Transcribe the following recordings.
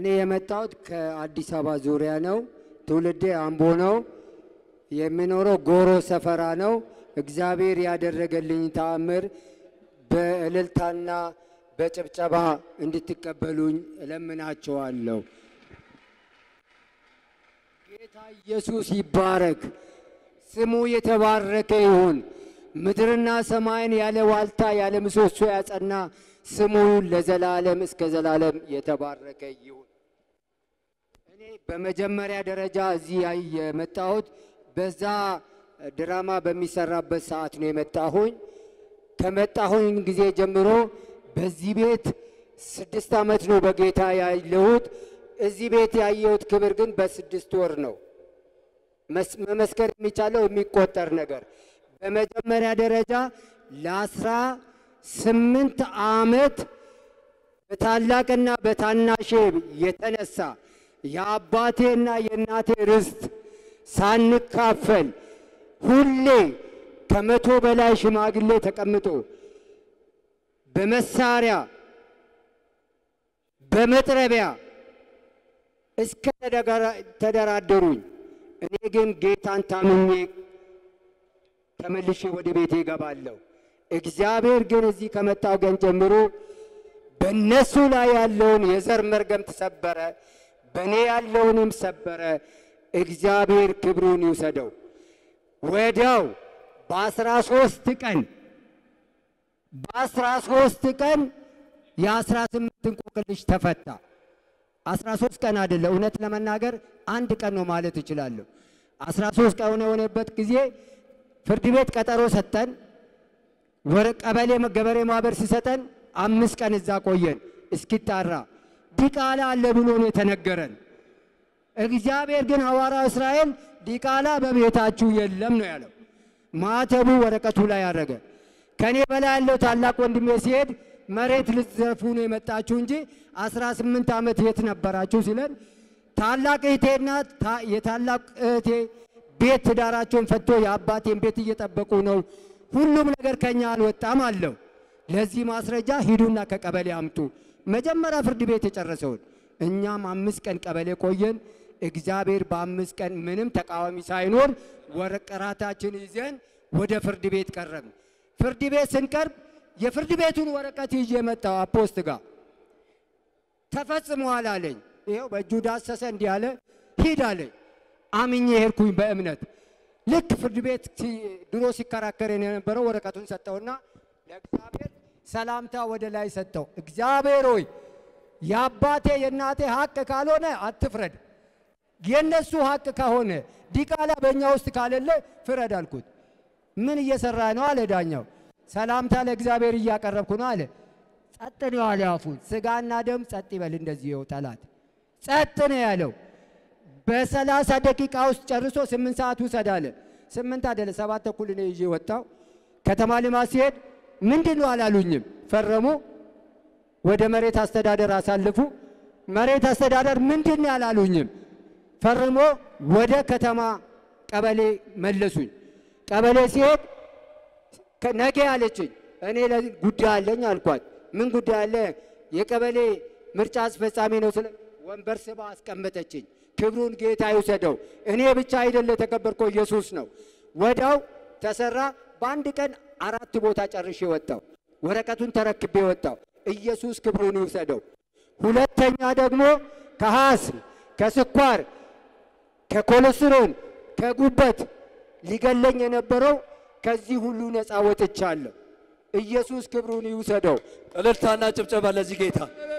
እኔ የመጣሁት ከአዲስ አበባ ዙሪያ ነው። ትውልዴ አምቦ ነው። የሚኖረው ጎሮ ሰፈራ ነው። እግዚአብሔር ያደረገልኝ ተአምር በእልልታና በጭብጨባ እንድትቀበሉኝ እለምናቸዋለሁ። ጌታ ኢየሱስ ይባረክ። ስሙ የተባረከ ይሁን። ምድርና ሰማይን ያለ ዋልታ ያለ ምሰሶ ያጸና ስሙ ለዘላለም እስከ ዘላለም የተባረከ ይሁን። እኔ በመጀመሪያ ደረጃ እዚህ ያይ- የመጣሁት በዛ ድራማ በሚሰራበት ሰዓት ነው የመጣሁኝ። ከመጣሁኝ ጊዜ ጀምሮ በዚህ ቤት ስድስት ዓመት ነው በጌታ ያለሁት። እዚህ ቤት ያየሁት ክብር ግን በስድስት ወር ነው መስ- መመስከር የሚቻለው የሚቆጠር ነገር በመጀመሪያ ደረጃ ለአስራ ስምንት ዓመት በታላቅና በታናሼ የተነሳ የአባቴና የእናቴ ርስት ሳንካፈል ሁሌ ከመቶ በላይ ሽማግሌ ተቀምጦ በመሳሪያ በመጥረቢያ እስከ ተደጋራ- ተደራደሩኝ። እኔ ግን ጌታን ታምኜ ተመልሼ ወደ ቤቴ እገባለሁ። እግዚአብሔር ግን እዚህ ከመጣው ቀን ጀምሮ በእነሱ ላይ ያለውን የዘር መርገም ተሰበረ፣ በእኔ ያለውንም ሰበረ። እግዚአብሔር ክብሩን ይውሰደው። ወዲያው በአስራ ሶስት ቀን በአስራ ሶስት ቀን የአስራ ስምንት እንቆቅልሽ ተፈታ። አስራ ሶስት ቀን አይደለ፣ እውነት ለመናገር አንድ ቀን ነው ማለት እችላለሁ። አስራ ሶስት ቀን የሆነበት ጊዜ ፍርድ ቤት ቀጠሮ ሰጠን። ወረ ቀበሌ ገበሬ ማህበር ሲሰጠን አምስት ቀን እዛ ቆየን እስኪጣራ ዲቃላ አለ ብሎ ነው የተነገረን። እግዚአብሔር ግን ሐዋርያው እስራኤል ዲቃላ በቤታችሁ የለም ነው ያለው። ማተቡ ወረቀቱ ላይ ያደረገ ከኔ በላይ ያለው ታላቅ ወንድሜ ሲሄድ መሬት ልትዘርፉ ነው የመጣችሁ እንጂ 18 ዓመት የት ነበራችሁ ሲለን ታላቅ እህቴና ታ- የታላቅ እህቴ ቤት ትዳራቸውን ፈቶ የአባቴን ቤት እየጠበቁ ነው። ሁሉም ነገር ከኛ አልወጣም አለው። ለዚህ ማስረጃ ሂዱና ከቀበሌ አምጡ። መጀመሪያ ፍርድ ቤት የጨረሰውን እኛም አምስት ቀን ቀበሌ ቆየን። እግዚአብሔር በአምስት ቀን ምንም ተቃዋሚ ሳይኖር ወረቀራታችን ይዘን ወደ ፍርድ ቤት ቀረብን። ፍርድ ቤት ስንቀርብ የፍርድ ቤቱን ወረቀት ይዤ መጣሁ አፖስት ጋር ተፈጽሟል አለኝ። ይኸው በእጁ ዳሰሰ እንዲህ አለ፣ ሂድ አለኝ። አምኜ ሄድኩኝ በእምነት ልክ ፍርድ ቤት ሲ- ድሮ ሲከራከረን የነበረው ወረቀቱን ሰጠውና ለእግዚአብሔር ሰላምታ ወደ ላይ ሰጠው። እግዚአብሔር ሆይ የአባቴ የእናቴ ሀቅ ካልሆነ አትፍረድ፣ የእነሱ ሀቅ ከሆነ ዲቃላ በእኛ ውስጥ ካሌለ ፍረድ አልኩት። ምን እየሰራ ነው አለ ዳኛው። ሰላምታ ለእግዚአብሔር እያቀረብኩ ነው አለ። ጸጥ ነው ያለ አፉን። ስጋና ደም ጸጥ ይበል እንደዚህ ይኸው ጠላት ጸጥ ነው ያለው። በሰላሳ ደቂቃ ውስጥ ጨርሶ ስምንት ሰዓት ውሰድ አለ። ስምንት አይደለ ሰባት ተኩል እኔ ይዤ ወጣው። ከተማ ልማት ሲሄድ ምንድን ነው አላሉኝም። ፈረሙ። ወደ መሬት አስተዳደር አሳልፉ። መሬት አስተዳደር ምንድን ነው ያላሉኝም። ፈርሞ ወደ ከተማ ቀበሌ መለሱኝ። ቀበሌ ሲሄድ ከ- ነገ አለችኝ። እኔ ለዚህ ጉዳይ አለኝ አልኳት። ምን ጉዳይ አለ? የቀበሌ ምርጫ አስፈጻሚ ነው ስለ ወንበር ስባ አስቀመጠችኝ። ክብሩን ጌታ ይውሰደው። እኔ ብቻ አይደለ የተከበርከው ኢየሱስ ነው። ወዳው ተሰራ። በአንድ ቀን አራት ቦታ ጨርሼ ወጣው። ወረቀቱን ተረክቤ ወጣው። ኢየሱስ ክብሩን ይውሰደው። ሁለተኛ ደግሞ ከሐስም ከስኳር ከኮሌስትሮል ከጉበት ሊገለኝ የነበረው ከዚህ ሁሉ ነፃ ወጥቻለሁ። ኢየሱስ ክብሩን ይውሰደው። እልልታና ጭብጨባ ለዚህ ጌታ።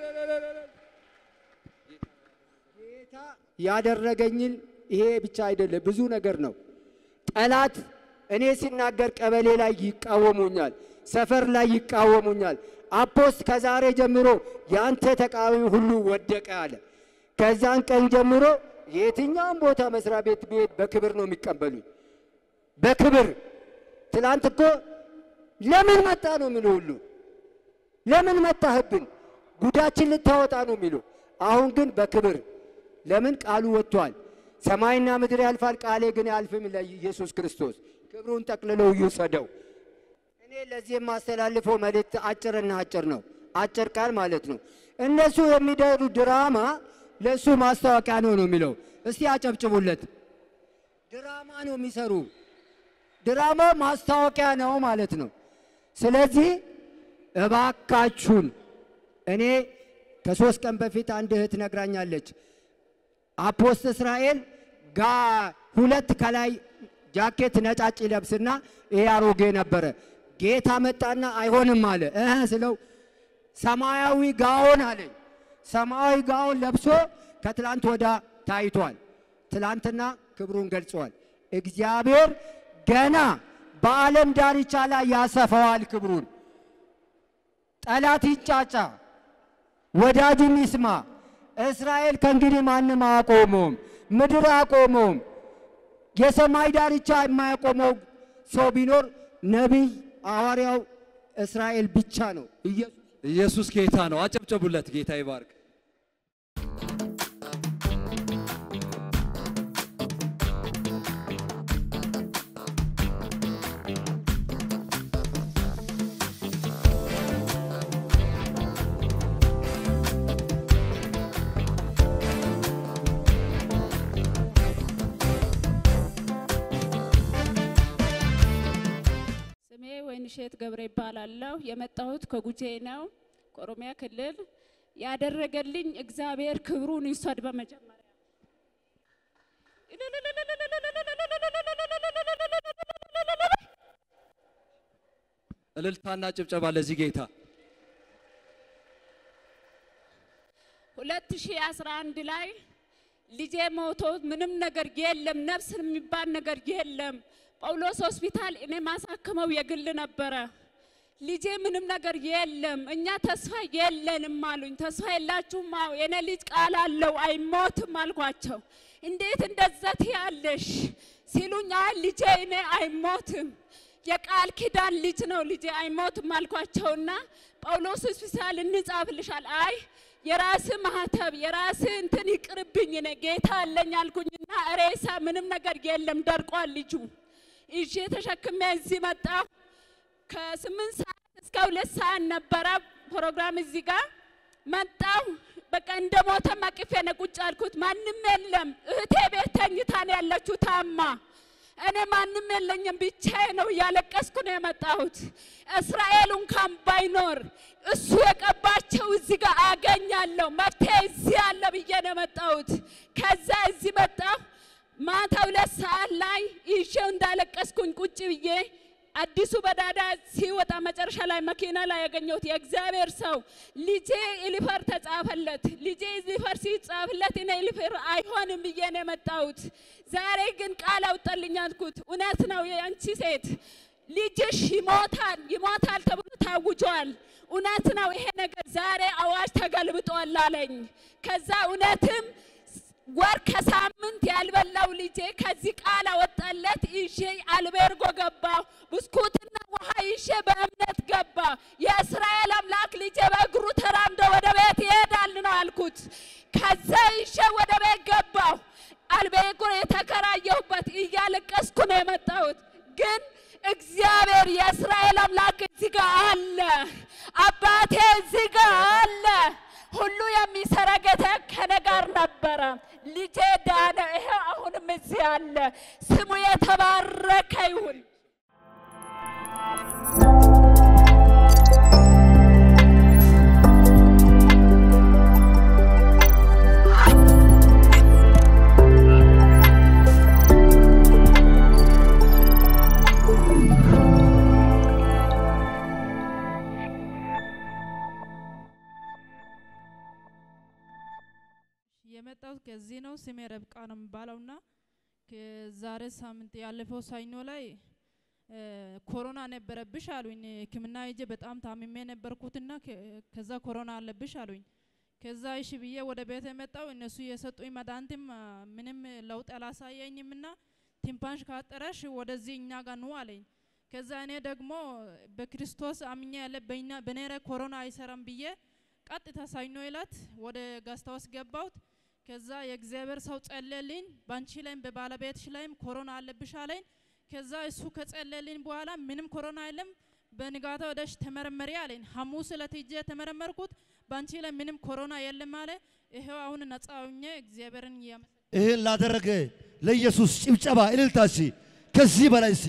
ጌታ ያደረገኝን ይሄ ብቻ አይደለም፣ ብዙ ነገር ነው። ጠላት እኔ ሲናገር ቀበሌ ላይ ይቃወሙኛል፣ ሰፈር ላይ ይቃወሙኛል። አፖስት ከዛሬ ጀምሮ የአንተ ተቃዋሚ ሁሉ ወደቀ አለ። ከዛን ቀን ጀምሮ የትኛውም ቦታ መስሪያ ቤት ብሄድ በክብር ነው የሚቀበሉኝ፣ በክብር ትላንት እኮ ለምን መጣ ነው የሚሉ ሁሉ ለምን መጣህብን? ጉዳችን ልታወጣ ነው የሚሉ። አሁን ግን በክብር ለምን ቃሉ ወጥቷል። ሰማይና ምድር ያልፋል፣ ቃሌ ግን አያልፍም። ለኢየሱስ ክርስቶስ ክብሩን ጠቅልለው ይውሰደው። እኔ ለዚህ የማስተላልፈው መልእክት አጭርና አጭር ነው። አጭር ቃል ማለት ነው። እነሱ የሚደሩ ድራማ ለእሱ ማስታወቂያ ነው ነው የሚለው። እስቲ አጨብጭቡለት። ድራማ ነው የሚሰሩ። ድራማ ማስታወቂያ ነው ማለት ነው። ስለዚህ እባካችሁን እኔ ከሶስት ቀን በፊት አንድ እህት ነግራኛለች። አፖስት እስራኤል ጋ ሁለት ከላይ ጃኬት ነጫጭ ለብስና ይሄ አሮጌ ነበረ። ጌታ መጣና አይሆንም አለ እህ ስለው ሰማያዊ ጋውን አለኝ። ሰማያዊ ጋውን ለብሶ ከትላንት ወዳ ታይቷል። ትላንትና ክብሩን ገልጿል። እግዚአብሔር ገና በዓለም ዳርቻ ላይ ያሰፋዋል ክብሩን። ጠላት ይንጫጫ፣ ወዳጁም ይስማ። እስራኤል ከእንግዲህ ማንም አያቆመውም፣ ምድር አያቆመውም። የሰማይ ዳርቻ የማያቆመው ሰው ቢኖር ነቢይ ሐዋርያው እስራኤል ብቻ ነው። ኢየሱስ ኢየሱስ ጌታ ነው። አጨብጨቡለት። ጌታ ይባርክ። ስሜ ወይንሸት ገብረ ይባላለሁ። የመጣሁት ከጉጄ ነው፣ ከኦሮሚያ ክልል። ያደረገልኝ እግዚአብሔር ክብሩን ይውሰድ። በመጀመሪያ እልልታና ጭብጨባ ለዚህ ጌታ። 2011 ላይ ልጄ ሞቶ ምንም ነገር የለም፣ ነፍስ የሚባል ነገር የለም። ጳውሎስ ሆስፒታል እኔ ማሳክመው የግል ነበረ። ልጄ ምንም ነገር የለም፣ እኛ ተስፋ የለንም አሉኝ። ተስፋ የላችሁም? አዎ የኔ ልጅ ቃል አለው አይሞትም አልኳቸው። እንዴት እንደዛ ትያለሽ ሲሉኝ፣ አይ ልጄ እኔ አይሞትም የቃል ኪዳን ልጅ ነው ልጄ አይሞትም አልኳቸውና ጳውሎስ ሆስፒታል እንጻፍልሻል። አይ የራስ ማህተብ የራስ እንትን ይቅርብኝ፣ እኔ ጌታ አለኝ አልኩኝና ሬሳ ምንም ነገር የለም ደርቋል ልጁ። ይዤ ተሸክሜ እዚህ መጣሁ። ከስምንት ሰዓት እስከ ሁለት ሰዓት ነበረ ፕሮግራም እዚህ ጋር መጣሁ። በቃ እንደ ሞተ አቅፌ ነው ቁጭ አልኩት። ማንም የለም። እህቴ ቤት ተኝታ ነው ያለችው ታማ እኔ ማንም የለኝም ብቻዬ ነው እያለቀስኩ ነው የመጣሁት። እስራኤል እንኳን ባይኖር እሱ የቀባቸው እዚህ ጋር አገኛለሁ መፍትሄ እዚህ አለ ብዬ ነው የመጣሁት። ከዛ እዚህ መጣሁ። ማታ ሁለት ሰዓት ላይ ይዤው እንዳለቀስኩኝ ቁጭ ብዬ አዲሱ በዳዳ ሲወጣ መጨረሻ ላይ መኪና ላይ ያገኘሁት የእግዚአብሔር ሰው ልጄ ኢሊፈር ተጻፈለት። ልጄ ኢሊፈር ሲጻፍለት እኔ ኢሊፈር አይሆንም ብዬ ነው የመጣሁት። ዛሬ ግን ቃል አውጣልኝ አልኩት። እውነት ነው የአንቺ ሴት ልጅሽ ይሞታል ይሞታል ተብሎ ታውጇል። እውነት ነው ይሄ ነገር ዛሬ አዋጅ ተገልብጧል አለኝ። ከዛ እውነትም ወር ከሳምንት ያልበላው ልጄ ከዚህ ቃል አወጣለት። ይዤ አልቤርጎ ገባሁ። ብስኩትና ውሃ ይዤ በእምነት ገባ። የእስራኤል አምላክ ልጄ በእግሩ ተራምዶ ወደ ቤት ይሄዳል ነው አልኩት። ከዛ ይዤ ወደ ቤት ገባሁ። አልቤርጎ የተከራየሁበት እያለቀስኩ ነው የመጣሁት ግን እግዚአብሔር የእስራኤል አምላክ እዚህ ጋር አለ። አባቴ እዚህ ጋር አለ። ሁሉ የሚሰራ ጌታ ከኔ ጋር ነበረ። ልጄ ዳነ። ይሄው አሁንም እዚህ አለ። ስሙ የተባረከ ይሁን። የመጣሁት ከዚህ ነው። ስሜ ረብቃ ነው የሚባለውና ከዛሬ ሳምንት ያለፈው ሰኞ ላይ እ ኮሮና ነበረብሽ አሉኝ። ሕክምና ሄጄ በጣም ታምሜ ነበርኩትና ከ- ከዛ ኮሮና አለብሽ አሉኝ። ከዛ እሺ ብዬ ወደ ቤት የመጣው እነሱ የሰጡኝ መድኃኒትም አ፣ ምንም ለውጥ አላሳየኝምና ቲምፓንሽ ካጠረሽ ወደዚህ እኛ ጋር ኑ አለኝ። ከዛ እኔ ደግሞ በክርስቶስ አምኜ ያለ በእኛ በኔ ላይ ኮሮና አይሰራም ብዬ ቀጥታ ሰኞ ዕለት ወደ ጋስታውስ ገባሁት። ከዛ የእግዚአብሔር ሰው ጸለልኝ። ባንቺ ላይም በባለቤትሽ ላይም ኮሮና አለብሽ አለኝ። ከዛ እሱ ከጸለልኝ በኋላ ምንም ኮሮና የለም፣ በንጋታ ወደሽ ተመረመሪ አለኝ። ሐሙስ ዕለት ሄጄ የተመረመርኩት ባንቺ ላይ ምንም ኮሮና የለም አለ። ይሄው አሁን ነፃ ሆኜ እግዚአብሔርን እያመሰ ይህን ላደረገ ለኢየሱስ ጭብጨባ እልልታ እስቲ ከዚህ በላይ እስቲ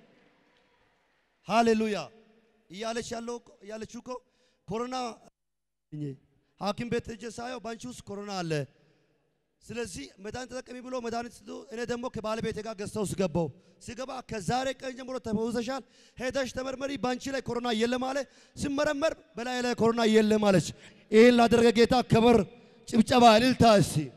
ሃሌሉያ እያለች ያለው እኮ- እያለችው እኮ ኮሮና ሐኪም ቤት ሄጄ ሳየው ባንቺ ውስጥ ኮሮና አለ። ስለዚህ መድኃኒት ተጠቀሚ ብሎ መድኃኒት ስጡ። እኔ ደግሞ ከባለቤቴ ጋር ገዝተው ስገባው ስገባ ከዛሬ ቀን ጀምሮ ተፈውሰሻል፣ ሄደሽ ተመርመሪ፣ ባንቺ ላይ ኮሮና የለም አለ። ስመረመር በላይ ላይ ኮሮና የለም አለች። ይህን ላደረገ ጌታ ክብር፣ ጭብጨባ፣ እልልታ እስቲ